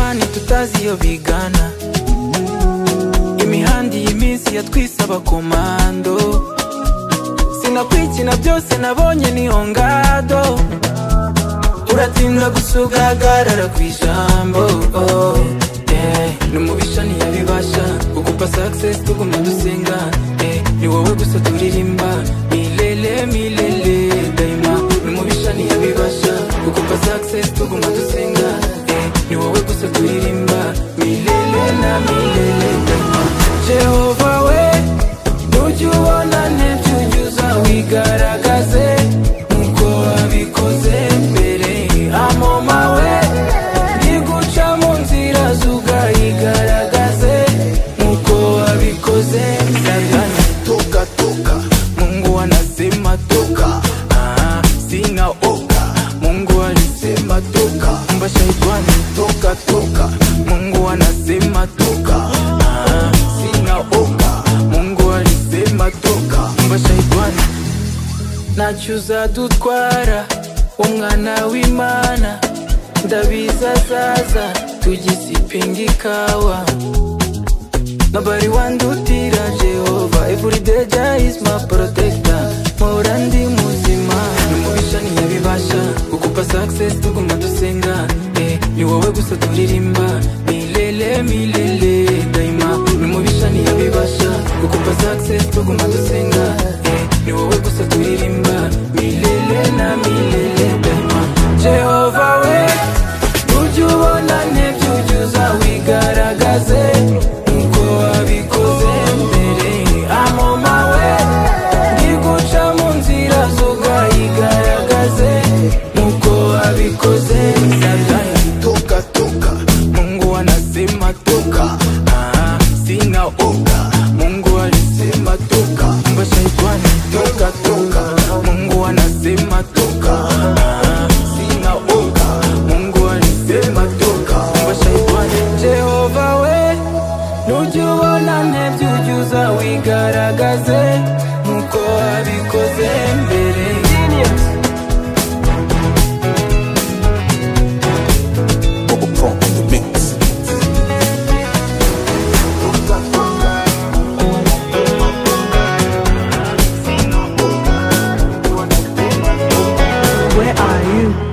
batazi iyo bigana imihanda iyi minsi yatwise abakomando sinakwikina byose nabonye niyo ngado uratinda gusa ugahagarara ku ijambo oh, eh, ni umubisha ntiyabibasha kugupa success tuguma dusenga eh, ni wowe gusa turirimba milele milele daima ni umubisha ntiyabibasha kugupa success tuguma dusenga eh, ni wowe gusa turirimba milele na milele daima jehova we ujye ubona ntibyo unyuza wigaragaze nkuko wabikoze mbere amoma we niguca mu nzira zugayigaragaze nkuko wabikoze satani toka toka mungu anasema toka ah, sina oka mungu alisema toka mba shaitani toka toka mungu anasema toka ah, sina oka mungu alisema toka mba shaitani nacyuza dutwara umwana w'imana ndabizazaza tugisipinga ikawa Nobody want to tira Jehovah Every day Jah is my protector Mora ndi muzima Numubisha ni yabibasha Kukupa success tuguma dusenga eh, Ni wowe gusa turirimba Milele milele daima Numubisha ni yabibasha Kukupa success tuguma dusenga eh, Ni wowe gusa turirimba Milele na milele daima Jehovah we ujye ubona ntibyuzuza wigaragaze nkuko wabikoze mbere amoma we ntiguca mu nzira zugayigaragaze nkuko wabikoze satani toka toka mungu anasema toka ah, sina oga mungu alisema toka mba shaitani toka toka mungu anasema toka ah, sina oga mungu alisema toka mba shaitani jehova we nujye ubona ntebyo ujyuza wigaragaze nkuko wabikoze mbere Bubble Pump in the mix. Toka toka Where are you?